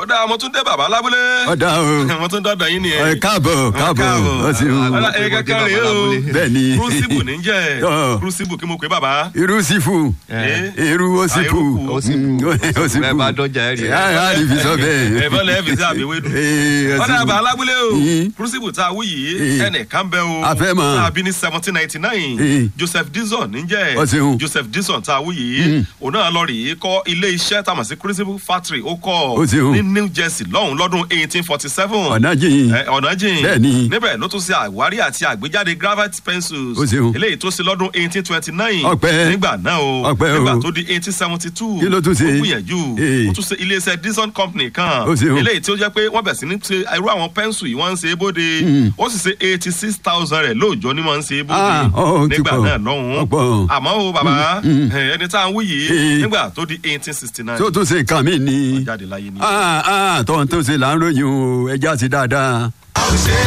dáa mo tún dé bàbá lábúlé. ọ̀dà o mo tún dọ́dọ̀ yín ni ẹ. ẹ káàbọ̀ káàbọ̀ ọ ṣeun ọ̀dà ẹ kẹ́kẹ́ rèé o. bẹ́ẹ̀ ni kúrúsìbù ní jẹ́ Ọ̀. kúrúsìbù kí mo pè bàbá. irú sífù Eh. irú òsìfù Ah, Òsìfù. òsìfù Bẹ́ẹ̀ bá dọ́jà ẹ̀ rí ẹ̀. a rí fi sọ bẹ́ẹ̀. ẹ̀fọ́ lẹ́ẹ̀ fi sí àbẹ̀wédú. Eh, ọ̀dà òsìfù. bàbá lábúlé o Yín. kúrúsìbù tá a wú yìí Eh. ẹnìkan bẹ́ o. A fẹ́ mọ̀. tá a bí ní seventeen ninety nine Eh. joseph dixon ní jẹ́ Ó ṣeun. joseph dixon tá a wú yìí òun náà lọ rèé kọ́ ilé iṣẹ́ tá a mọ̀ sí kúrúsìbù factory ó kọ́ Ó ṣeun. ní new jersey lọ́hùn lọ́dún eighteen forty seven ọ̀nà jìn ẹ, ọ̀nà jìn Bẹ́ẹ̀ni. níbẹ̀ ló tún ṣe àwárí àti àgbéjáde gravity pencils Ó ṣeun. eléyìí tó ṣe lọ́dún eighteen twenty nine Ọpẹ́. nígbà náà o Ọpẹ́ o. nígbà tó di eighteen seventy two Kí ló tún ṣe? ó gbìyànjú Ee. ó tún ṣe iléeṣẹ́ dixon company kan Ó ṣeun. eléyìí tí ó jẹ́ pé wọ́n bẹ̀ sí ní ṣe irú àwọn pẹ́ńsù yìí wọ́n ń ṣe é bóde ó sì ṣe eighty six thousand rẹ̀ lóòjọ́ ni wọ́n ń ṣe é bóde Ah, ó ti nígbà pọ̀. náà lọ́hùn-ún Ọ̀pọ̀. àmọ́ o bàbá ẹ, ẹni tá à ń wí yìí Ee. nígbà tó di eighteen sixty nine tó tún ṣe nǹkan mi ni jáde láyé ní. tó ń tó ṣe là ń ròyìn o ẹja sí dáadáa. a ò ṣe